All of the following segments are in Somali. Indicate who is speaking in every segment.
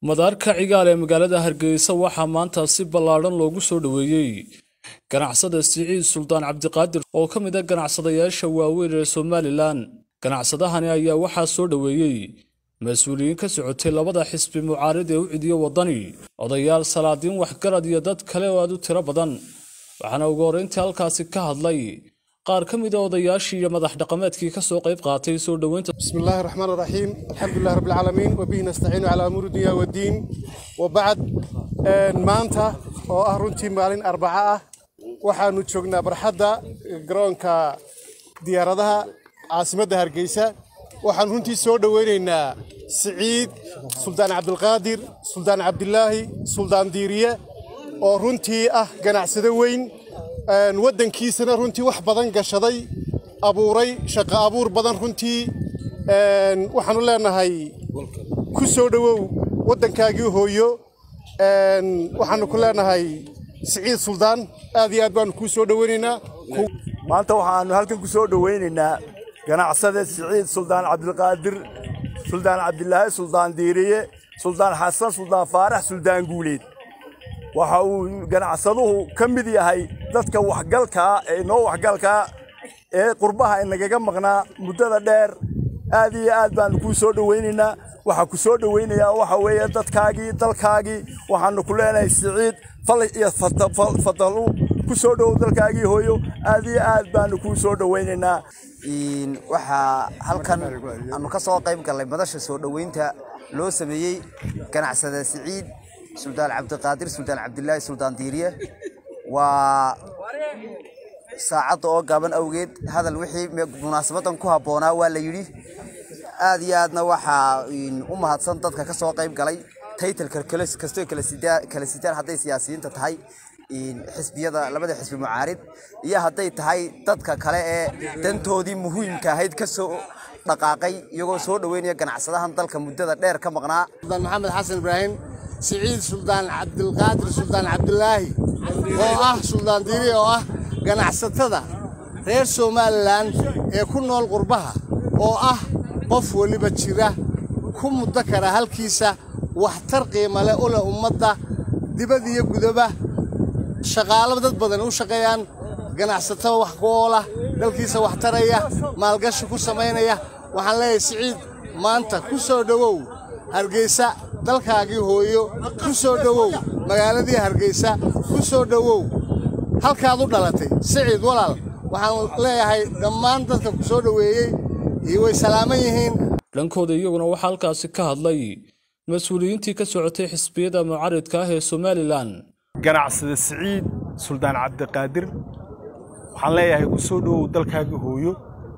Speaker 1: madaarka cigaal ee magaalada hargeysa waxaa maanta si ballaadhan loogu soo dhoweeyey ganacsada siciid suldaan cabdiqaadir oo ka mid a ganacsadayaasha waaweyn ee somalilan ganacsadahani ayaa waxaa soo dhoweeyey mas-uuliyiin ka socotay labada xisbi mucaarid ee u cidiyo waddani odayaal salaadiin waxgarad iyo dad kale oo aad u tiro badan waxaana ugu horrayntii halkaasi ka hadlay qaar ka mid a odayaashii iyo madax dhaqameedkii ka soo qayb qaatay soo dhoweynta
Speaker 2: بسم الله الرحمن الرحيم الحمد لله رب العالمين وبه نستعين على أمور الدنيا والدين وبعد maanta oo ah runtii maalin arbaca ah waxaanu joognaa barxadda garoonka diyaaradaha caasimadda hargeysa waxaan runtii soo dhoweynaynaa siciid suldaan cabdilqaadir suldaan cabdilaahi suldaan diiriye oo runtii ah ganacsado weyn waddankiisana runtii wax badan gashaday abuuray shaqo abuur badan runtii waxaanu leenahay ku soo dhowow waddankaagii hooyo waxaanu ku leenahay siciid suldaan aad iyo aad baanu kuu soo dhoweynaynaa
Speaker 3: maanta waxaanu halkan ku soo dhoweynaynaa ganacsade siciid suldaan cabdilqaadir suldaan cabdilaahi suldaan diiriye suldaan xasan suldaan faarax suldaan guuleed waxa uu ganacsaduhu ka mid yahay dadka waxgalkaa ee noo waxgalkaa ee qurbaha inagaga maqnaa muddada dheer aad iyo aad baanu kuu soo dhoweynaynaa waxaa ku soo dhoweynayaa waxa weeye dadkaagii dalkaagii waxaanu ku leenahay siciid fal iyo fadalu ku soo dhowow dalkaagii hooyo aad iyo aad baanu kuu soo dhoweynaynaa
Speaker 4: waxaa halkan aanu ka soo qayb gallay madasha soo dhoweynta loo sameeyey ganacsada siciid suldaan cabdiqaadir suldaan cabdilaahi suldaan diiriye waa saacadda oo gaaban awgeed hadal wixii munaasabadan ku habboonaa waa la yidhi aad iyo aadna waxaa u mahadsan dadka ka soo qayb galay taytalka kastoo kala sitaan hadday siyaasiyiinta tahay xisbiyada labada xisbi mucaarid iyo hadday tahay dadka kale ee dantoodii muhiimka ahayd ka soo dhaqaaqay iyagoo soo dhoweynaya ganacsadahan dalka muddada dheer ka maqnaa
Speaker 2: suldaan maxamed xasan ibraahim siciid suldaan cabdilqaadir suldaan cabdilaahi oo ah suldaan diiri oo ah ganacsatada reer somalilan ee ku nool qurbaha oo ah qof weliba jira ku muddo kara halkiisa waxtar qiimale u leh ummadda dibad iyo gudaba shaqaalo dad badan u shaqeeyaan ganacsatada wax ku oola dalkiisa wax taraya maalgashi ku samaynaya waxaan leeyahay siciid maanta ku soo dhowow hargeysa dalkaagii hooyo ku soo dhowow magaaladii hargeysa ku soo dhowow halkaad u dhalatay siciid walaal waxaan leeyahay dhammaan dadka ku soo dhoweeyey iyo way salaaman yihiin
Speaker 1: dhankooda iyaguna waxaa halkaasi ka hadlay mas-uuliyiintii ka socotay xisbiyada mucaridka ah ee somalilan
Speaker 5: ganacsada siciid suldaan cabdiqaadir waxaan leeyahay ku soo dhowow dalkaagii hooyo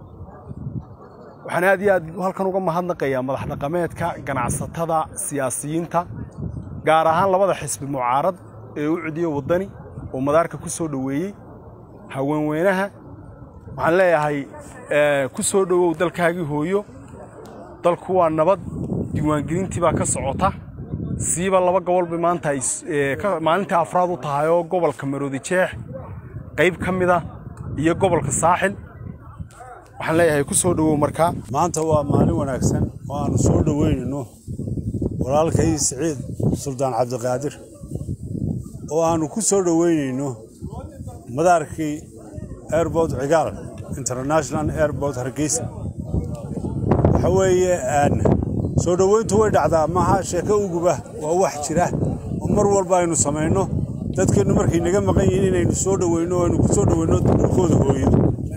Speaker 5: waxaan aad iyo aad halkan uga mahadnaqayaa madax dhaqameedka ganacsatada siyaasiyiinta gaar ahaan labada xisbi mucaarad ee u cidiyo waddani oo madaarka ku soo dhoweeyey haweenweynaha waxaan leeyahay ku soo dhowow dalkaagii hooyo dalku waa nabad diiwaangelintii baa ka socota siiba laba gobol bay maanta maalintii afraad u tahay oo gobolka maroodi jeex qayb ka mida iyo gobolka saaxil waxaan leeyahay ku soo dhowow markaa
Speaker 6: maanta waa maalin wanaagsan oo aannu soo dhoweynayno walaalkay siciid suldaan cabdiqaadir oo aannu ku soo dhoweynayno madaarkii airbort cigaal international airbort hargeysa waxa weeye soo dhoweyntu way dhacdaa maaha sheeko uguba waa wax jira oo mar walba aynu samayno dadkeennu markay naga maqan yihiin inaynu soo dhoweyno oo aynu ku soo dhoweyno dhulkooda hooyo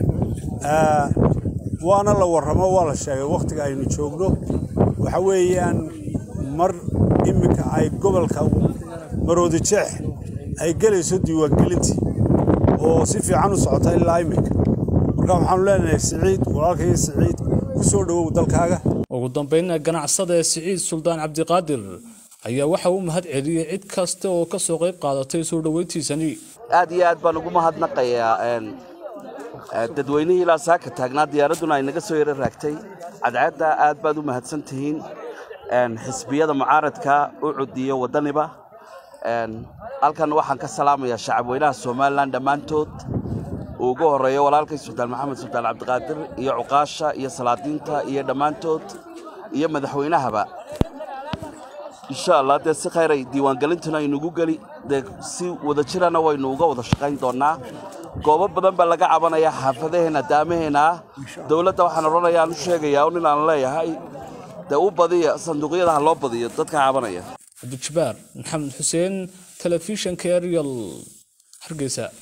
Speaker 6: waana la warramo waa la sheegay wakhtiga aynu joogno waxa weeyaan mar iminka ay gobolka maroodi jeex ay gelayso diiwaangelintii oo si fiican u socota ilaa iminka marka waxaanu leenahay siciid walaalkay siciid ku soo dhowow dalkaaga
Speaker 1: ugu dambaynna ganacsada ee siciid suldaan cabdiqaadir ayaa waxa uu mahad celiyey cid kasta oo ka soo qayb qaadatay soo dhoweyntiisani
Speaker 7: aad iyo aad baan ugu mahadnaqayaa dadweynihii ilaa saaka taagnaa diyaaradduna ay naga soo yaro raagtay cadceedda aad baad u mahadsan tihiin xisbiyada mucaaradka u cudiyo waddaniba halkan waxaan ka salaamayaa shacabweynaha somalilan dhammaantood uu ugu horreeyo walaalkay sultaan maxamed sultaan cabdiqaadir iyo cuqaasha iyo salaadiinta iyo dhammaantood iyo madaxweynahaba insha allah dee si khayray diiwaangelintuna aynugu geli dee si wada jirana waynu uga wada shaqayn doonnaa goobo badan baa laga cabanayaa xaafadaheenna daamaheenna ah dowladda waxaan odhanayaa aan u sheegayaa un inaan leeyahay dee u badiya sanduuqyada ha loo badiyo dadka cabanaya
Speaker 1: cabdijabaar maxamed xuseen telefishanka arial hargeysa